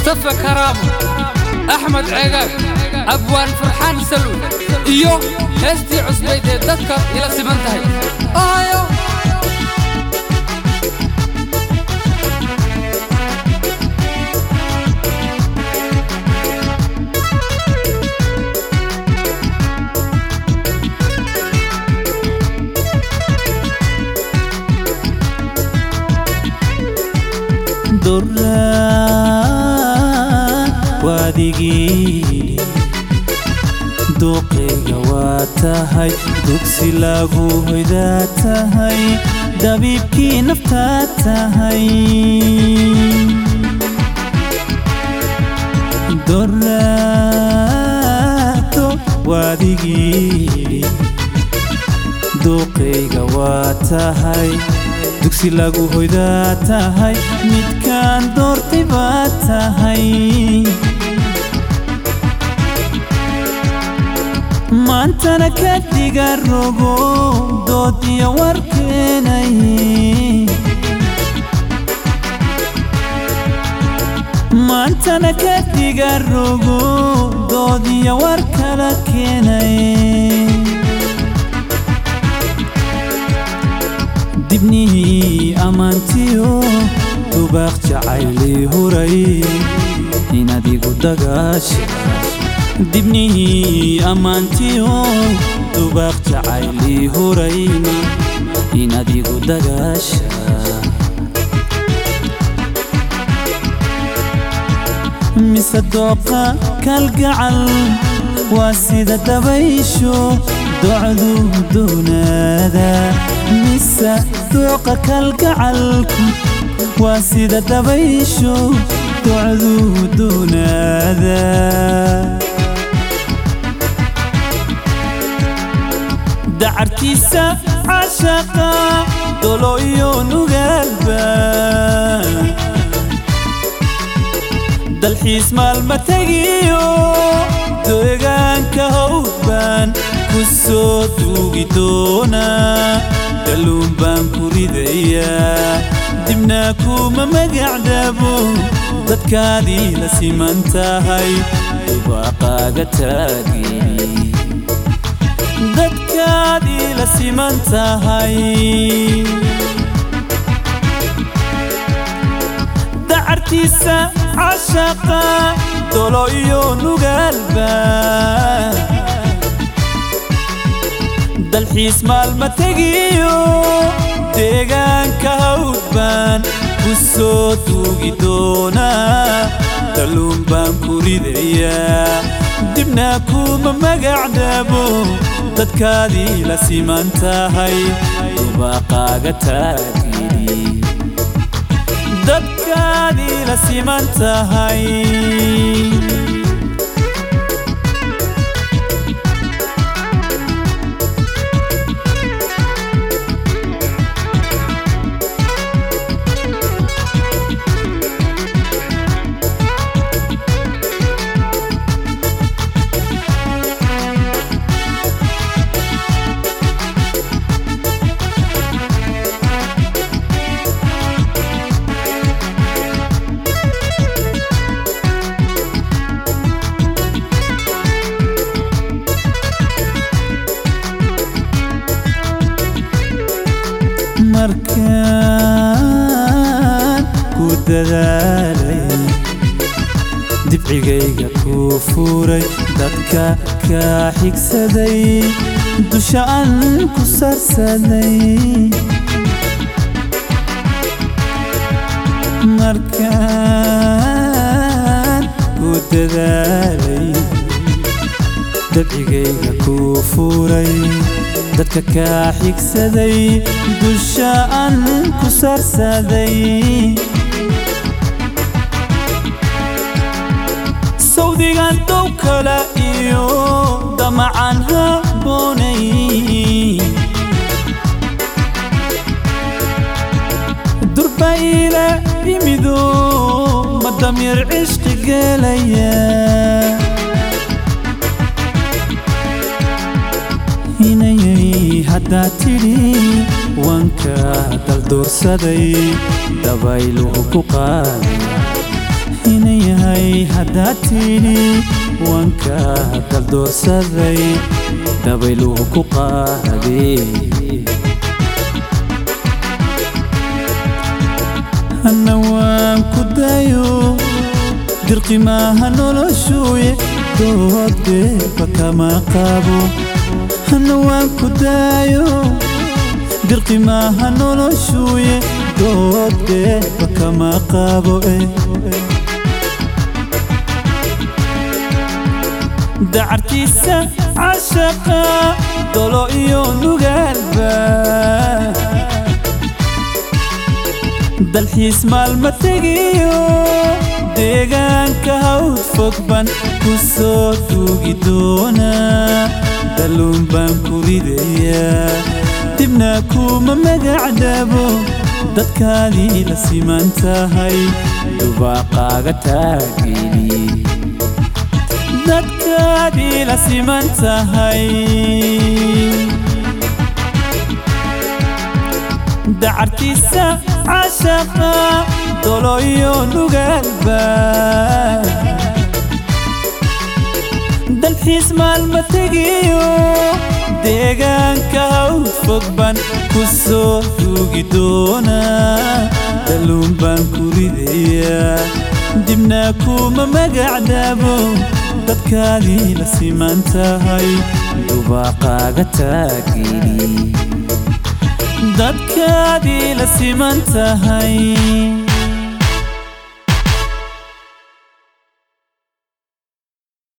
mustafa karaamo axmed ceegaag abwaan farxaan salwi iyo heestii cusbayd ee dadka ila siman tahay ahayo duraan waadigii duuqayga waa tahay dugsi lagu hoydaa tahay dabiibkii naftaa tahay doraato waadigii duuqayga waa tahay dugsi lagu hoydaa tahay midkaan doortay baa tahay maantana ka dhiga rogo dood iyo warkeenay maantana ka dhiga rogo dood iyo war kala keenay dibnihii ammaantiyo dubaaq jacaylii huray inaad igu dagaasha dibnihii ammaantiyo dubaaq jacaylii huray inaad igu dagaasha mise dooqa kalgacal waa sida dabaysho docdu doonaada mise dooqa kalgacalku waa sida dabaysho docdu doonaada dacartiisa cashaqa dolo iyo nugaalba dalxiis maalma tegiyo deegaanka hawdbaan ku soo duugi doonaa kalluun baan ku ridayaa dibna kuma magacdhabo dadkaadii la siman tahay dubaaqaaga taagi dadkaadii la siman tahay dacartiisa cashaqa dolo iyo nugaalba dalxiis maalma tegiyo deegaanka hawdbaan ku soo duugi doonaa kalluun baan ku ridayaa dibna kuma magacdhabo dadkaadii la siman tahay dubaaqaaga taagiri dadkaadii la siman tahay markaan ku dadaalay dibcigayga ku furay dadka kaa xigsaday dusha aan ku sarsaday markaan ku dadaalay dabcigayga ku furay dadka kaa xigsaday dusha aan ku sarsaday sawdigan dow kala iyo damacan haboonay durba ila yimido madamyar cishqi gelaya inayay haddaad tidhi wanka daldoorsaday dabayluhu ku qaaday inayahay yahay haddaad tidhi wanka daldoorsaday dabayluhu ku qaadee hanna waan ku dayo dirqi maaha noloshuuye doodbeeba kama qabo hanna waan ku dayo dirqi maaha noloshuuye doodbeeba kama qabo eh dacartiisa cashaqa dolo iyo nugaalba dalxiis maalma tegiyo deegaanka hawd fogban ku soo duugi doona dalluun baan ku ridayaa dibna kuma magacdhabo dadkaadii la siman tahay dubaaqaaga taageli dadkaadii la siman tahay dacartiisa cashaqa dolo iyo nugaalba dalxiis maalma tegiyo deegaanka hawd fogban ku soo duugi doona dalluun baan ku ridayaa dibna kuma magacdhabo dadkaadii la siman tahay dubaaqaaga taageli dadkaadii la siman tahay